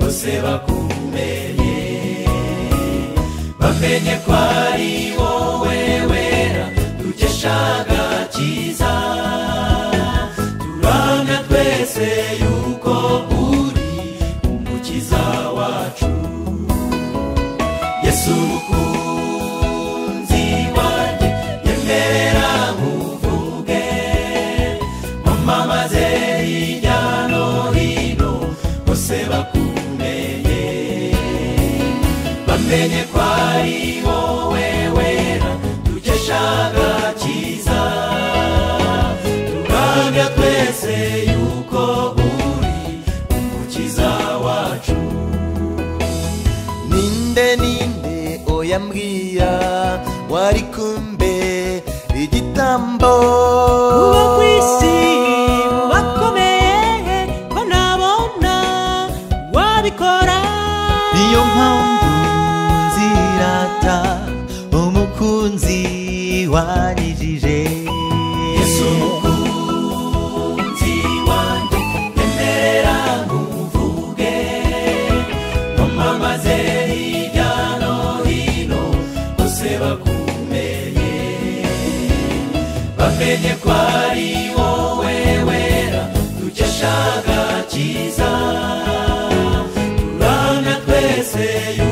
bose bakumenye bamenye ko ari wowe wera dukeshaga cyiza turamya twese yuko uri umukiza wacu yesu umukunzi wanjye yemera nkuvuge mamamaze hirya no hino bose bakumenye bamenye ko ari wowe wera dukeshaga cyiza turamya twese yuko uri umukiza wacu ninde ninde oya mbwira wari kumbe igitambo uwo ku isi bakomeye ko nabona wabikora niyo mpamvu nzirata umukunzi wanyijije yesu mukunzi wanjye emerera nkuvuge wamamaze hirya no hino bose bakumenye bamenye ko ari wowe wera dukeshaga cyiza turana twese yu